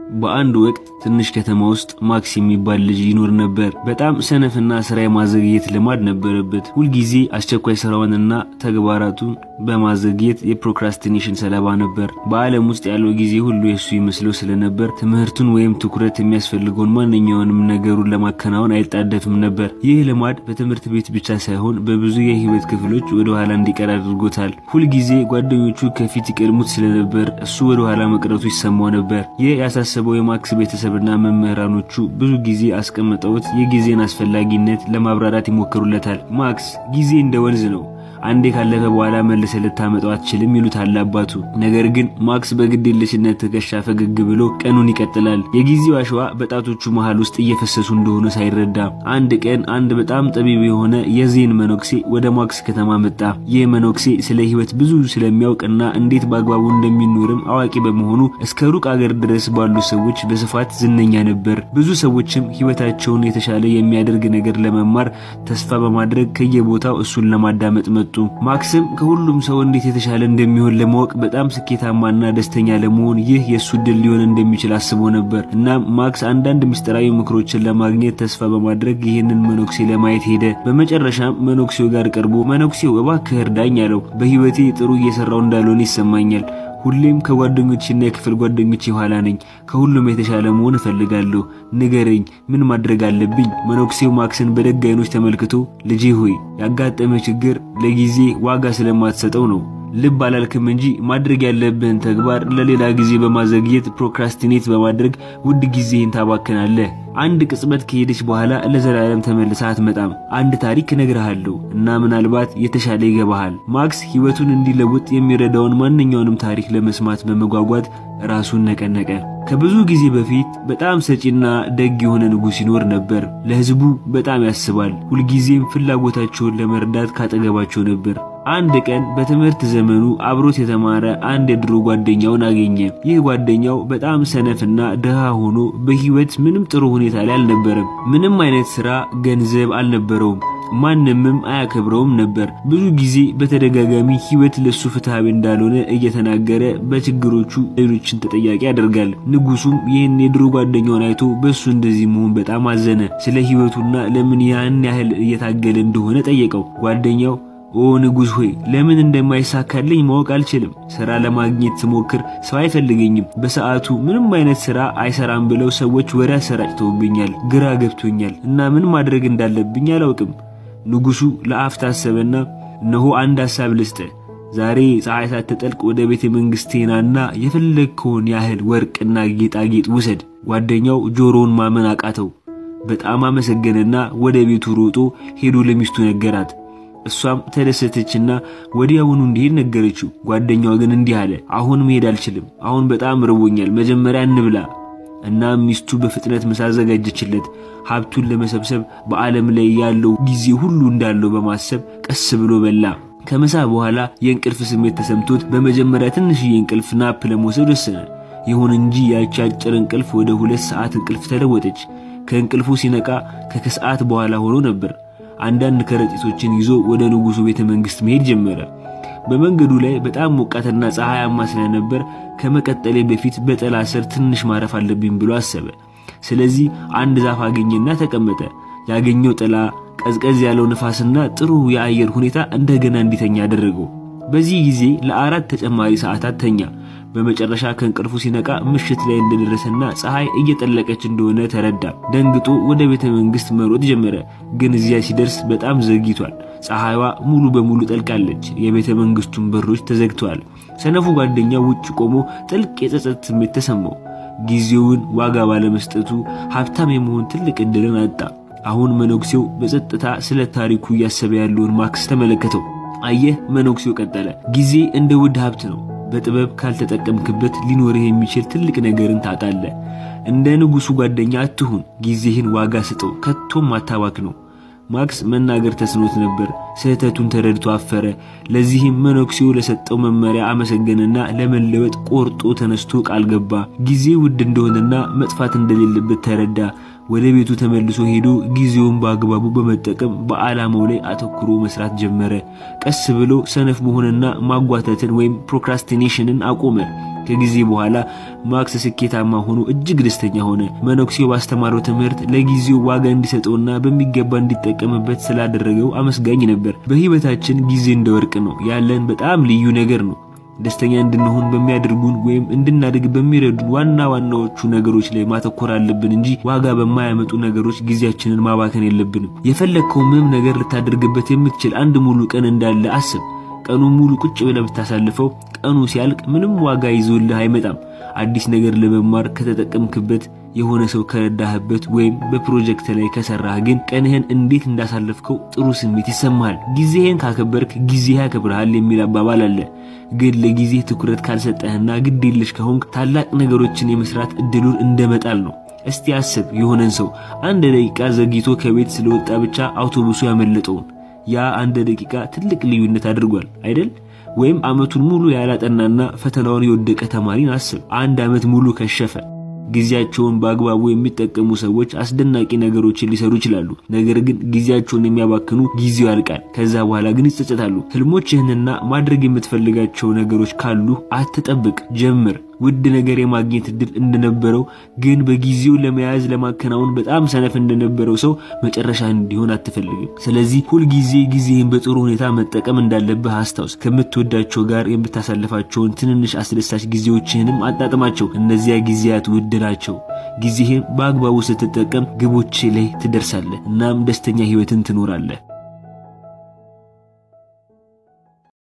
በአንድ ወቅት ትንሽ ከተማ ውስጥ ማክስ የሚባል ልጅ ይኖር ነበር። በጣም ሰነፍና ስራ የማዘግየት ልማድ ነበረበት። ሁልጊዜ አስቸኳይ ስራውንና ተግባራቱን በማዘግየት የፕሮክራስቲኔሽን ሰለባ ነበር። በዓለም ውስጥ ያለው ጊዜ ሁሉ የሱ ይመስለው ስለነበር ትምህርቱን ወይም ትኩረት የሚያስፈልገውን ማንኛውንም ነገሩን ለማከናወን አይጣደፍም ነበር። ይህ ልማድ በትምህርት ቤት ብቻ ሳይሆን በብዙ የህይወት ክፍሎች ወደ ኋላ እንዲቀር አድርጎታል። ሁልጊዜ ጓደኞቹ ከፊት ይቀድሙት ስለነበር እሱ ወደ ኋላ መቅረቱ ይሰማው ነበር። ይህ ያሳሰበው የማክስ ቤተሰብና መምህራኖቹ ብዙ ጊዜ አስቀምጠውት የጊዜን አስፈላጊነት ለማብራራት ይሞክሩለታል። ማክስ ጊዜ እንደ ወንዝ ነው አንዴ ካለፈ በኋላ መልሰ ልታመጣው አትችልም ይሉታል አባቱ። ነገር ግን ማክስ በግዴለሽነት ትከሻ ፈገግ ብሎ ቀኑን ይቀጥላል። የጊዜው አሸዋ በጣቶቹ መሃል ውስጥ እየፈሰሱ እንደሆነ ሳይረዳ አንድ ቀን አንድ በጣም ጠቢብ የሆነ የዜን መነኩሴ ወደ ማክስ ከተማ መጣ። ይህ መነኩሴ ስለ ህይወት ብዙ ስለሚያውቅና እንዴት በአግባቡ እንደሚኖርም አዋቂ በመሆኑ እስከ ሩቅ አገር ድረስ ባሉ ሰዎች በስፋት ዝነኛ ነበር። ብዙ ሰዎችም ህይወታቸውን የተሻለ የሚያደርግ ነገር ለመማር ተስፋ በማድረግ ከየቦታው እሱን ለማዳመጥ መጡ። ማክስም ከሁሉም ሰው እንዴት የተሻለ እንደሚሆን ለማወቅ በጣም ስኬታማና ደስተኛ ለመሆን ይህ የእሱ ድል ሊሆን እንደሚችል አስቦ ነበር። እናም ማክስ አንዳንድ ምስጢራዊ ምክሮችን ለማግኘት ተስፋ በማድረግ ይህንን መነኩሴ ለማየት ሄደ። በመጨረሻም መነኩሴው ጋር ቀርቦ መነኩሴው እባክህ እርዳኝ አለው። በህይወቴ ጥሩ እየሰራው እንዳልሆነ ይሰማኛል ሁሌም ከጓደኞችና የክፍል ጓደኞች የኋላ ነኝ። ከሁሉም የተሻለ መሆን እፈልጋለሁ። ንገረኝ፣ ምን ማድረግ አለብኝ? መነኩሴው ማክስን በደግ አይኖች ተመልክቶ ልጄ ሆይ ያጋጠመ ችግር ለጊዜ ዋጋ ስለማትሰጠው ነው። ልብ አላልክም እንጂ ማድረግ ያለብህን ተግባር ለሌላ ጊዜ በማዘግየት ፕሮክራስቲኔት በማድረግ ውድ ጊዜህን ታባክናለህ። አንድ ቅጽበት ከሄደች በኋላ ለዘላለም ተመልሳ አትመጣም። አንድ ታሪክ እነግርሃለሁ እና ምናልባት የተሻለ ይገባሃል። ማክስ ህይወቱን እንዲለውጥ የሚረዳውን ማንኛውንም ታሪክ ለመስማት በመጓጓት ራሱን ነቀነቀ። ከብዙ ጊዜ በፊት በጣም ሰጪና ደግ የሆነ ንጉሥ ይኖር ነበር። ለህዝቡ በጣም ያስባል። ሁልጊዜም ፍላጎታቸውን ለመርዳት ካጠገባቸው ነበር። አንድ ቀን በትምህርት ዘመኑ አብሮት የተማረ አንድ የድሮ ጓደኛውን አገኘ። ይህ ጓደኛው በጣም ሰነፍና ድሃ ሆኖ በህይወት ምንም ጥሩ ሁኔታ ላይ አልነበረም። ምንም አይነት ስራ፣ ገንዘብ አልነበረውም። ማንምም አያከብረውም ነበር። ብዙ ጊዜ በተደጋጋሚ ህይወት ለሱ ፍትሃዊ እንዳልሆነ እየተናገረ በችግሮቹ ሌሎችን ተጠያቂ ያደርጋል። ንጉሱም ይህን የድሮ ጓደኛውን አይቶ በሱ እንደዚህ መሆን በጣም አዘነ። ስለ ህይወቱና ለምን ያን ያህል እየታገለ እንደሆነ ጠየቀው። ጓደኛው ኦ ንጉሥ ሆይ ለምን እንደማይሳካልኝ ማወቅ አልችልም። ስራ ለማግኘት ስሞክር ሰው አይፈልገኝም። በሰዓቱ ምንም አይነት ስራ አይሰራም ብለው ሰዎች ወሬ አሰራጭተውብኛል። ግራ ገብቶኛል እና ምን ማድረግ እንዳለብኝ አላውቅም። ንጉሱ ለአፍታ አሰበና እነሆ አንድ ሐሳብ ልስጥ። ዛሬ ፀሐይ ሳትጠልቅ ወደ ቤተ መንግስቴናና የፈለግከውን ያህል ወርቅና ጌጣጌጥ ውሰድ። ጓደኛው ጆሮውን ማመን አቃተው። በጣም አመሰገነና ወደ ቤቱ ሮጦ ሄዶ ለሚስቱ ነገራት። እሷም ተደሰተችና ወዲያውኑ እንዲሄድ ነገረችው። ጓደኛው ግን እንዲህ አለ፣ አሁን መሄድ አልችልም። አሁን በጣም ርቦኛል። መጀመሪያ እንብላ። እናም ሚስቱ በፍጥነት ምሳ አዘጋጀችለት። ሀብቱን ለመሰብሰብ በዓለም ላይ ያለው ጊዜ ሁሉ እንዳለው በማሰብ ቀስ ብሎ በላ። ከምሳ በኋላ የእንቅልፍ ስሜት ተሰምቶት በመጀመሪያ ትንሽዬ እንቅልፍ ናፕ ለመውሰድ ወሰነ። ይሁን እንጂ ያቺ አጭር እንቅልፍ ወደ ሁለት ሰዓት እንቅልፍ ተለወጠች። ከእንቅልፉ ሲነቃ ከከሰዓት በኋላ ሆኖ ነበር። አንዳንድ ከረጢቶችን ይዞ ወደ ንጉሱ ቤተ መንግስት መሄድ ጀመረ። በመንገዱ ላይ በጣም ሞቃትና ፀሐያማ ስለነበር ከመቀጠሌ በፊት በጥላ ስር ትንሽ ማረፍ አለብኝ ብሎ አሰበ። ስለዚህ አንድ ዛፍ አገኘና ተቀመጠ። ያገኘው ጥላ፣ ቀዝቀዝ ያለው ንፋስና ጥሩ የአየር ሁኔታ እንደገና እንዲተኛ አደረገው። በዚህ ጊዜ ለአራት ተጨማሪ ሰዓታት ተኛ። በመጨረሻ ከእንቅልፉ ሲነቃ ምሽት ላይ እንደደረሰና ፀሐይ እየጠለቀች እንደሆነ ተረዳ። ደንግጦ ወደ ቤተ መንግስት መሮጥ ጀመረ። ግን እዚያ ሲደርስ በጣም ዘግይቷል። ፀሐይዋ ሙሉ በሙሉ ጠልቃለች። የቤተ መንግስቱን በሮች ተዘግተዋል። ሰነፉ ጓደኛው ውጭ ቆሞ ጥልቅ የጸጸት ስሜት ተሰማው። ጊዜውን ዋጋ ባለመስጠቱ ሀብታም የመሆን ትልቅ እድልን አጣ። አሁን መነኩሴው በጸጥታ ስለ ታሪኩ እያሰበ ያለውን ማክስ ተመለከተው። አየህ፣ መነኩሴው ቀጠለ፣ ጊዜ እንደ ውድ ሀብት ነው። በጥበብ ካልተጠቀምክበት ሊኖርህ የሚችል ትልቅ ነገርን ታጣለህ። እንደ ንጉሱ ጓደኛ አትሁን። ጊዜህን ዋጋ ስጠው፣ ከቶም አታባክ ነው። ማክስ መናገር ተስኖት ነበር። ስህተቱን ተረድቶ አፈረ። ለዚህም መነኩሴው ለሰጠው መመሪያ አመሰገነና ለመለወጥ ቆርጦ ተነስቶ ቃል ገባ። ጊዜ ውድ እንደሆነና መጥፋት እንደሌለበት ተረዳ። ወደ ቤቱ ተመልሶ ሄዶ ጊዜውን በአግባቡ በመጠቀም በዓላማው ላይ አተኩሮ መስራት ጀመረ። ቀስ ብሎ ሰነፍ መሆንና ማጓተትን ወይም ፕሮክራስቲኔሽንን አቆመ። ከጊዜ በኋላ ማክስ ስኬታማ ሆኖ እጅግ ደስተኛ ሆነ። መነኩሴው ባስተማረው ትምህርት ለጊዜው ዋጋ እንዲሰጠውና በሚገባ እንዲጠቀምበት ስላደረገው አመስጋኝ ነበር። በሕይወታችን ጊዜ እንደ ወርቅ ነው፣ ያለን በጣም ልዩ ነገር ነው። ደስተኛ እንድንሆን በሚያደርጉን ወይም እንድናድግ በሚረዱን ዋና ዋናዎቹ ነገሮች ላይ ማተኮር አለብን እንጂ ዋጋ በማያመጡ ነገሮች ጊዜያችንን ማባከን የለብንም። የፈለግከው ምንም ነገር ልታደርግበት የምትችል አንድ ሙሉ ቀን እንዳለ አስብ። ቀኑ ሙሉ ቁጭ ብለህ ብታሳልፈው ቀኑ ሲያልቅ ምንም ዋጋ ይዞልህ አይመጣም። አዲስ ነገር ለመማር ከተጠቀምክበት፣ የሆነ ሰው ከረዳህበት፣ ወይም በፕሮጀክት ላይ ከሰራህ ግን ቀንህን እንዴት እንዳሳለፍከው ጥሩ ስሜት ይሰማሃል። ጊዜህን ካከበርክ ጊዜ ያከብርሃል የሚል አባባል አለ። ግን ለጊዜ ትኩረት ካልሰጠህና ግድ የለሽ ከሆንክ ታላቅ ነገሮችን የመስራት እድሉን እንደመጣል ነው። እስቲ አስብ፣ የሆነን ሰው አንድ ደቂቃ ዘግይቶ ከቤት ስለወጣ ብቻ አውቶቡሱ ያመለጠውን ያ አንድ ደቂቃ ትልቅ ልዩነት አድርጓል አይደል? ወይም ዓመቱን ሙሉ ያላጠናና ፈተናውን የወደቀ ተማሪን አስብ። አንድ ዓመት ሙሉ ከሸፈ። ጊዜያቸውን በአግባቡ የሚጠቀሙ ሰዎች አስደናቂ ነገሮችን ሊሰሩ ይችላሉ። ነገር ግን ጊዜያቸውን የሚያባክኑ ጊዜው ያልቃል። ከዛ በኋላ ግን ይጸጸታሉ። ህልሞችህንና ማድረግ የምትፈልጋቸው ነገሮች ካሉ አትጠብቅ፣ ጀምር። ውድ ነገር የማግኘት እድል እንደነበረው ግን በጊዜው ለመያዝ ለማከናወን በጣም ሰነፍ እንደነበረው ሰው መጨረሻ እንዲሆን አትፈልግም። ስለዚህ ሁልጊዜ ጊዜህን በጥሩ ሁኔታ መጠቀም እንዳለብህ አስታውስ። ከምትወዳቸው ጋር የምታሳልፋቸውን ትንንሽ አስደሳች ጊዜዎችህንም አጣጥማቸው። እነዚያ ጊዜያት ውድ ናቸው። ጊዜህን በአግባቡ ስትጠቀም ግቦች ላይ ትደርሳለህ። እናም ደስተኛ ህይወትን ትኖራለህ።